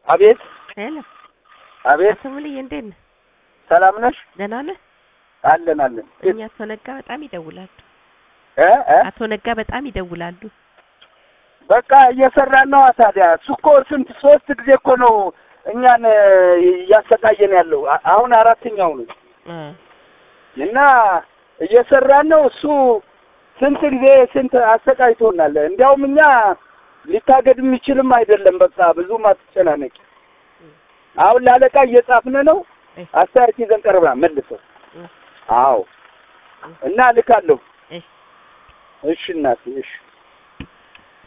አቤት ሄሎ አቤት፣ አቶ ሙሉዬ እንዴት ነህ? ሰላም ነሽ? ደህና ነህ? አለን አለን። እኛ አቶ ነጋ በጣም ይደውላሉ። እ እ አቶ ነጋ በጣም ይደውላሉ። በቃ እየሰራን ነው። ታዲያ እሱ እኮ ስንት ሶስት ጊዜ እኮ ነው እኛን እ፣ እያሰቃየን ያለው አ- አሁን አራተኛው ነው እ እና እየሰራን ነው። እሱ ስንት ጊዜ ስንት አሰቃይቶናል። እንዲያውም እኛ ሊታገድ የሚችልም አይደለም። በቃ ብዙም አትጨናነቂ። አሁን ላለቃ እየጻፍን ነው። እ አስተያየት ይዘን ቀርበና መልሰው። እ አዎ እና ልካለሁ። እ እሺ እናቴ እሺ